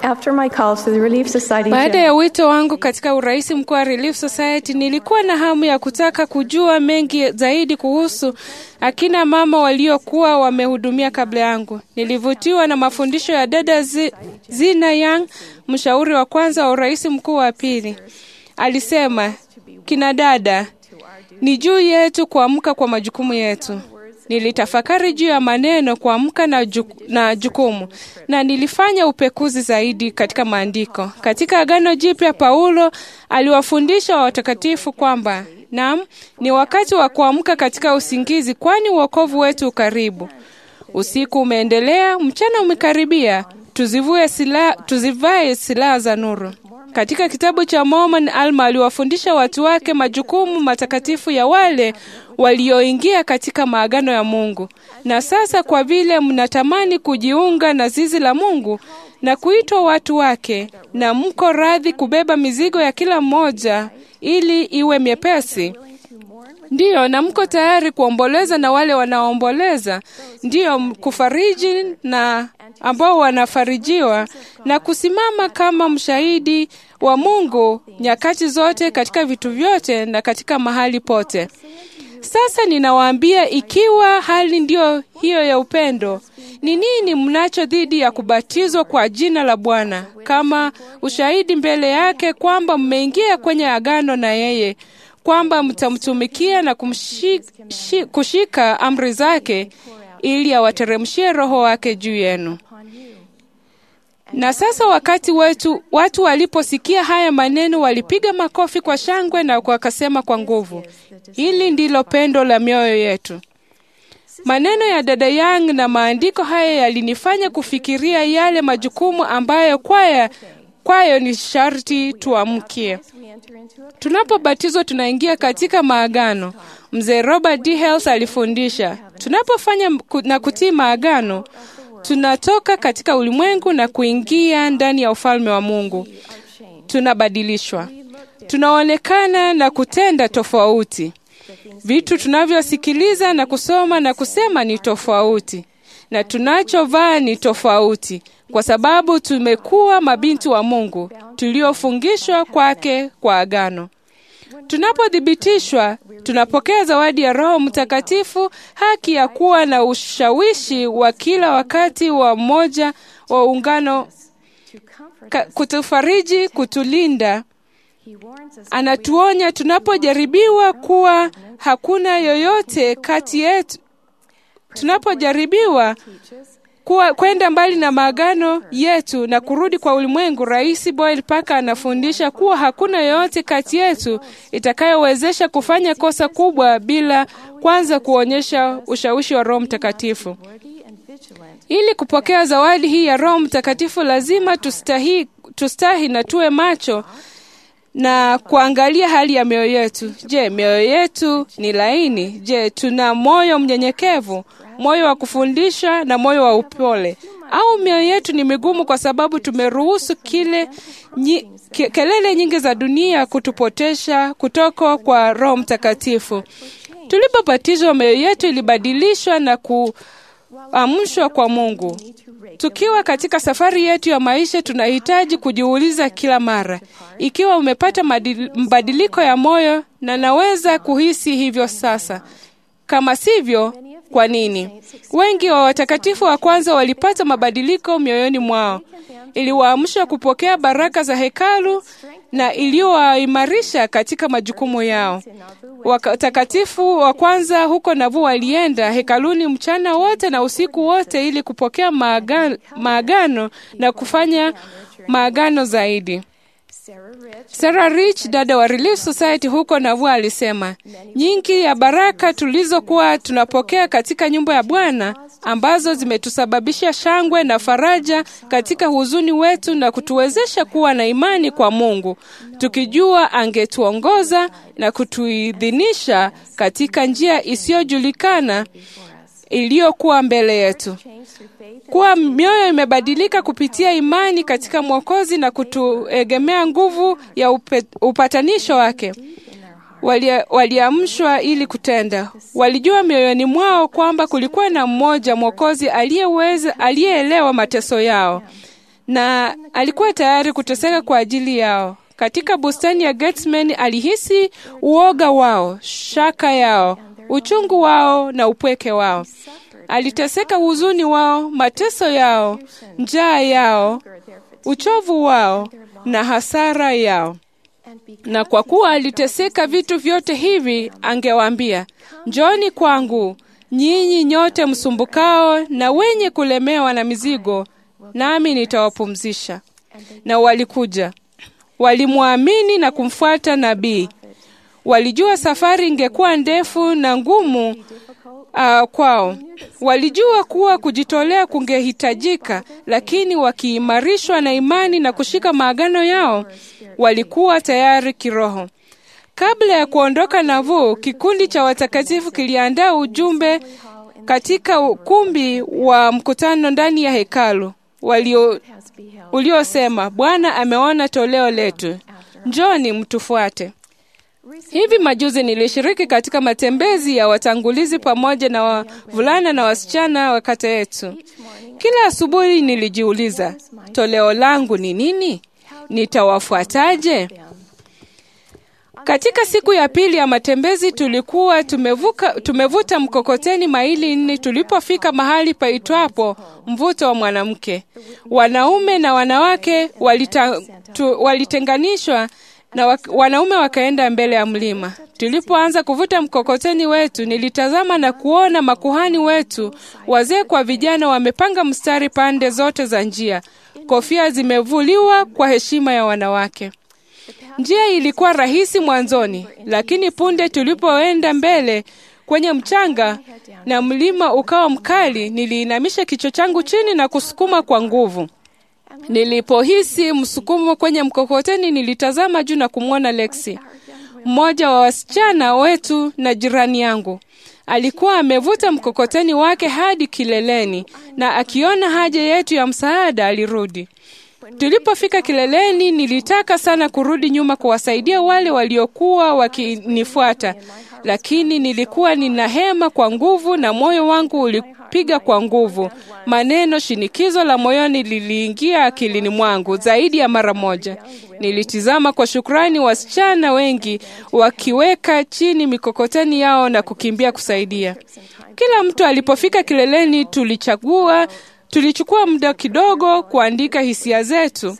After my call to the Relief Society Baada General, ya wito wangu katika urais mkuu wa Relief Society, nilikuwa na hamu ya kutaka kujua mengi zaidi kuhusu akina mama waliokuwa wamehudumia kabla yangu. Nilivutiwa na mafundisho ya dada Zi- Zina Yang, mshauri wa kwanza wa urais mkuu wa pili. Alisema, kina dada, ni juu yetu kuamka kwa majukumu yetu. Nilitafakari juu ya maneno kuamka na, juk- na jukumu na nilifanya upekuzi zaidi katika maandiko. Katika Agano Jipya, Paulo aliwafundisha watakatifu kwamba naam, ni wakati wa kuamka katika usingizi, kwani uokovu wetu ukaribu. Usiku umeendelea, mchana umekaribia, tuzivue sila, tuzivae silaha za nuru. Katika kitabu cha Mormon, Alma aliwafundisha watu wake majukumu matakatifu ya wale walioingia katika maagano ya Mungu. Na sasa kwa vile mnatamani kujiunga na zizi la Mungu na kuitwa watu wake, na mko radhi kubeba mizigo ya kila mmoja ili iwe myepesi, Ndiyo, na mko tayari kuomboleza na wale wanaoomboleza, ndiyo m- kufariji na ambao wanafarijiwa, na kusimama kama mshahidi wa Mungu nyakati zote, katika vitu vyote na katika mahali pote. Sasa ninawaambia, ikiwa hali ndiyo hiyo ya upendo, ni nini mnacho dhidi ya kubatizwa kwa jina la Bwana kama ushahidi mbele yake kwamba mmeingia kwenye agano na yeye, kwamba mtamtumikia na kumshi, shi, kushika amri zake ili awateremshie Roho wake juu yenu. Na sasa wakati wetu, watu waliposikia haya maneno walipiga makofi kwa shangwe na wakasema kwa nguvu, hili ndilo pendo la mioyo yetu. Maneno ya dada Yang na maandiko haya yalinifanya kufikiria yale majukumu ambayo kwaya kwayo ni sharti tuamkie. Tunapobatizwa tunaingia katika maagano. Mzee Robert D. Hales alifundisha, tunapofanya ku- na kutii maagano, tunatoka katika ulimwengu na kuingia ndani ya ufalme wa Mungu. Tunabadilishwa, tunaonekana na kutenda tofauti. Vitu tunavyosikiliza na kusoma na kusema ni tofauti, na tunachovaa ni tofauti, kwa sababu tumekuwa mabinti wa Mungu tuliofungishwa kwake kwa agano. Tunapothibitishwa, tunapokea zawadi ya Roho Mtakatifu, haki ya kuwa na ushawishi wa kila wakati wa mmoja wa ungano, ka- kutufariji, kutulinda. Anatuonya tunapojaribiwa kuwa hakuna yoyote kati yetu, tunapojaribiwa kuwa kwenda mbali na maagano yetu na kurudi kwa ulimwengu. Rais Boyle Parker anafundisha kuwa hakuna yoyote kati yetu itakayowezesha kufanya kosa kubwa bila kwanza kuonyesha ushawishi wa Roho Mtakatifu. Ili kupokea zawadi hii ya Roho Mtakatifu, lazima tustahi, tustahi na tuwe macho na kuangalia hali ya mioyo yetu. Je, mioyo yetu ni laini? Je, tuna moyo mnyenyekevu, moyo wa kufundisha na moyo wa upole, au mioyo yetu ni migumu kwa sababu tumeruhusu kile nyi, ke, kelele nyingi za dunia kutupotesha kutoka kwa Roho Mtakatifu? Tulipobatizwa, mioyo yetu ilibadilishwa na kuamshwa kwa Mungu. Tukiwa katika safari yetu ya maisha, tunahitaji kujiuliza kila mara ikiwa umepata madil- mabadiliko ya moyo, na naweza kuhisi hivyo sasa. Kama sivyo, kwa nini? Wengi wa watakatifu wa kwanza walipata mabadiliko mioyoni mwao, iliwaamsha kupokea baraka za hekalu na iliyowaimarisha katika majukumu yao. Watakatifu wa kwanza huko Navu walienda hekaluni mchana wote na usiku wote ili kupokea maaga- maagano na kufanya maagano zaidi. Sarah Rich, dada wa Relief Society huko Navu, alisema nyingi ya baraka tulizokuwa tunapokea katika nyumba ya Bwana ambazo zimetusababisha shangwe na faraja katika huzuni wetu na kutuwezesha kuwa na imani kwa Mungu, tukijua angetuongoza na kutuidhinisha katika njia isiyojulikana iliyokuwa mbele yetu kuwa mioyo imebadilika kupitia imani katika Mwokozi na kutuegemea nguvu ya upe, upatanisho wake. Walia- Waliamshwa ili kutenda. Walijua mioyoni mwao kwamba kulikuwa na mmoja Mwokozi aliyeweza aliyeelewa mateso yao na alikuwa tayari kuteseka kwa ajili yao. Katika bustani ya Gethsemane alihisi uoga wao, shaka yao, uchungu wao na upweke wao. Aliteseka huzuni wao, mateso yao, njaa yao, uchovu wao na hasara yao. Na kwa kuwa aliteseka vitu vyote hivi, angewaambia, njoni kwangu nyinyi nyote msumbukao na wenye kulemewa na mizigo, nami nitawapumzisha. Na walikuja, walimwamini na kumfuata nabii. Walijua safari ingekuwa ndefu na ngumu uh, kwao. Walijua kuwa kujitolea kungehitajika, lakini wakiimarishwa na imani na kushika maagano yao, walikuwa tayari kiroho. Kabla ya kuondoka Nauvoo, kikundi cha watakatifu kiliandaa ujumbe katika ukumbi wa mkutano ndani ya hekalu walio uliosema, Bwana ameona toleo letu, njoni mtufuate. Hivi majuzi nilishiriki katika matembezi ya watangulizi pamoja na wavulana na wasichana wa kata yetu. Kila asubuhi nilijiuliza, toleo langu ni nini? Nitawafuataje? Katika siku ya pili ya matembezi tulikuwa tumevuka, tumevuta mkokoteni maili nne tulipofika mahali paitwapo mvuto wa mwanamke. Wanaume na wanawake walita, tu, walitenganishwa na wak, wanaume wakaenda mbele ya mlima. Tulipoanza kuvuta mkokoteni wetu, nilitazama na kuona makuhani wetu, wazee kwa vijana, wamepanga mstari pande zote za njia, kofia zimevuliwa kwa heshima ya wanawake. Njia ilikuwa rahisi mwanzoni, lakini punde tulipoenda mbele kwenye mchanga na mlima ukawa mkali, niliinamisha kichwa changu chini na kusukuma kwa nguvu. Nilipohisi msukumo kwenye mkokoteni, nilitazama juu na kumwona Lexi, mmoja wa wasichana wetu na jirani yangu. Alikuwa amevuta mkokoteni wake hadi kileleni, na akiona haja yetu ya msaada alirudi. Tulipofika kileleni, nilitaka sana kurudi nyuma kuwasaidia wale waliokuwa wakinifuata, lakini nilikuwa nina hema kwa nguvu na moyo wangu ulipiga kwa nguvu. Maneno shinikizo la moyoni liliingia akilini mwangu zaidi ya mara moja. Nilitizama kwa shukrani wasichana wengi wakiweka chini mikokoteni yao na kukimbia kusaidia. Kila mtu alipofika kileleni, tulichagua tulichukua muda kidogo kuandika hisia zetu.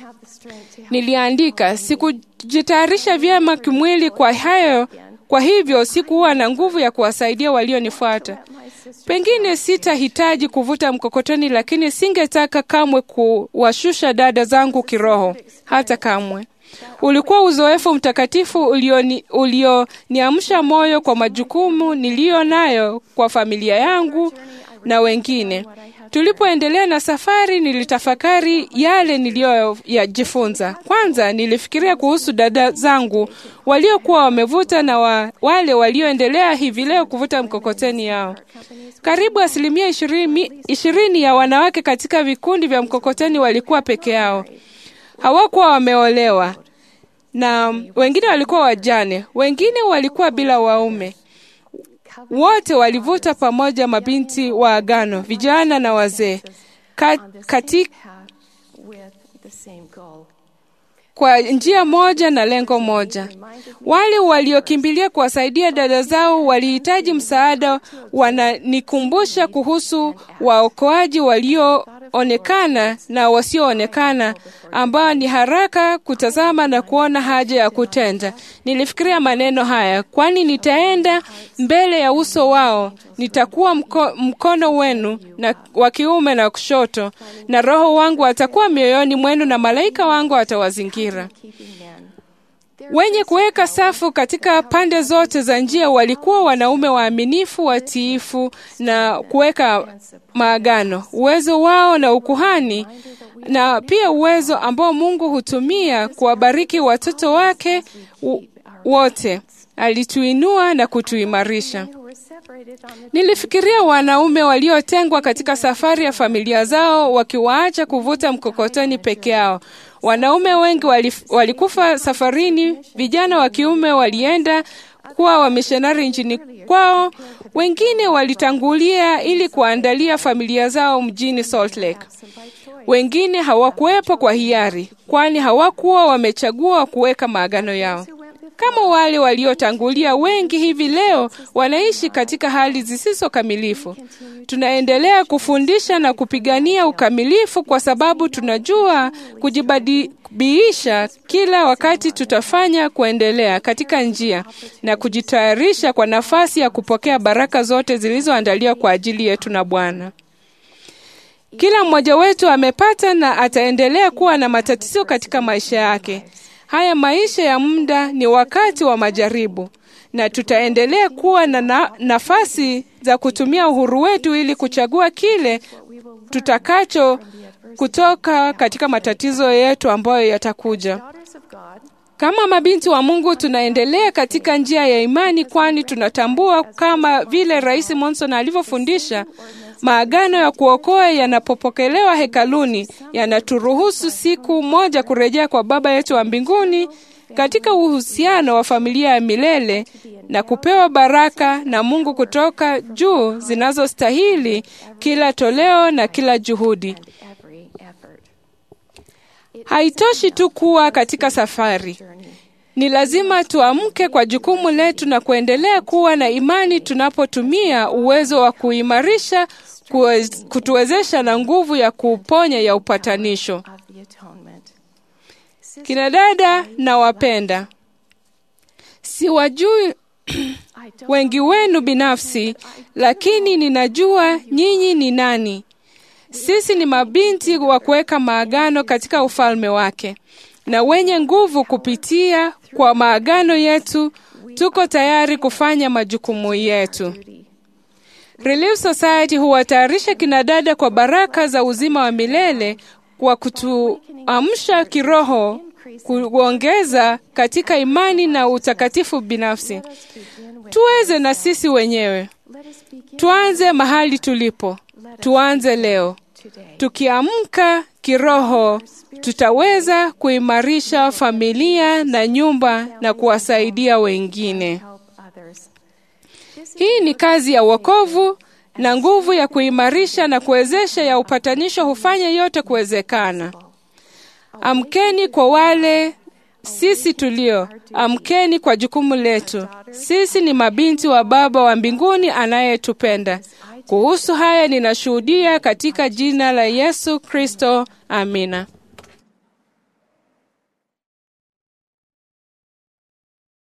Niliandika, sikujitayarisha vyema kimwili kwa hayo, kwa hivyo sikuwa na nguvu ya kuwasaidia walionifuata. Pengine sitahitaji kuvuta mkokoteni, lakini singetaka kamwe kuwashusha dada zangu kiroho, hata kamwe. Ulikuwa uzoefu mtakatifu ulioniamsha ulio moyo kwa majukumu niliyo nayo kwa familia yangu na wengine. Tulipoendelea na safari, nilitafakari yale niliyoyajifunza. Kwanza nilifikiria kuhusu dada zangu waliokuwa wamevuta na wa, wale walioendelea hivi leo kuvuta mkokoteni yao. Karibu asilimia ishirini, ishirini ya wanawake katika vikundi vya mkokoteni walikuwa peke yao, hawakuwa wameolewa, na wengine walikuwa wajane, wengine walikuwa bila waume. Wote walivuta pamoja, mabinti wa agano, vijana na wazee, kati kwa njia moja na lengo moja. Wale waliokimbilia kuwasaidia dada zao walihitaji msaada, wananikumbusha kuhusu waokoaji walioonekana na wasioonekana, ambao ni haraka kutazama na kuona haja ya kutenda. Nilifikiria maneno haya, kwani nitaenda mbele ya uso wao, nitakuwa mko, mkono wenu na wa kiume na kushoto, na Roho wangu atakuwa mioyoni mwenu, na malaika wangu atawazingira. Wenye kuweka safu katika pande zote za njia walikuwa wanaume waaminifu, watiifu na kuweka maagano. Uwezo wao na ukuhani na pia uwezo ambao Mungu hutumia kuwabariki watoto wake wote, alituinua na kutuimarisha. Nilifikiria wanaume waliotengwa katika safari ya familia zao, wakiwaacha kuvuta mkokoteni peke yao. Wanaume wengi walif, walikufa safarini. Vijana wa kiume walienda kuwa wamishonari nchini kwao, wengine walitangulia ili kuandalia familia zao mjini Salt Lake. Wengine hawakuwepo kwa hiari, kwani hawakuwa wamechagua kuweka maagano yao. Kama wale waliotangulia, wengi hivi leo wanaishi katika hali zisizo kamilifu. Tunaendelea kufundisha na kupigania ukamilifu kwa sababu tunajua kujibadilisha kila wakati tutafanya kuendelea katika njia na kujitayarisha kwa nafasi ya kupokea baraka zote zilizoandaliwa kwa ajili yetu na Bwana. Kila mmoja wetu amepata na ataendelea kuwa na matatizo katika maisha yake. Haya maisha ya muda ni wakati wa majaribu, na tutaendelea kuwa na, na nafasi za kutumia uhuru wetu ili kuchagua kile tutakacho kutoka katika matatizo yetu ambayo yatakuja. Kama mabinti wa Mungu tunaendelea katika njia ya imani, kwani tunatambua kama vile Rais Monson alivyofundisha, maagano ya kuokoa yanapopokelewa hekaluni yanaturuhusu siku moja kurejea kwa Baba yetu wa mbinguni katika uhusiano wa familia ya milele na kupewa baraka na Mungu kutoka juu zinazostahili kila toleo na kila juhudi. Haitoshi tu kuwa katika safari. Ni lazima tuamke kwa jukumu letu na kuendelea kuwa na imani tunapotumia uwezo wa kuimarisha, kutuwezesha na nguvu ya kuuponya ya upatanisho. Kina dada na wapenda, siwajui wengi wenu binafsi, lakini ninajua nyinyi ni nani. Sisi ni mabinti wa kuweka maagano katika ufalme wake, na wenye nguvu kupitia kwa maagano yetu. Tuko tayari kufanya majukumu yetu. Relief Society huwatayarisha kinadada kwa baraka za uzima wa milele kwa kutuamsha kiroho, kuongeza katika imani na utakatifu binafsi. Tuweze na sisi wenyewe, tuanze mahali tulipo. Tuanze leo. Tukiamka kiroho, tutaweza kuimarisha familia na nyumba na kuwasaidia wengine. Hii ni kazi ya wokovu na nguvu ya kuimarisha na kuwezesha ya upatanisho hufanya yote kuwezekana. Amkeni kwa wale sisi tulio, amkeni kwa jukumu letu. Sisi ni mabinti wa Baba wa mbinguni anayetupenda. Kuhusu haya ninashuhudia katika jina la Yesu Kristo. Amina.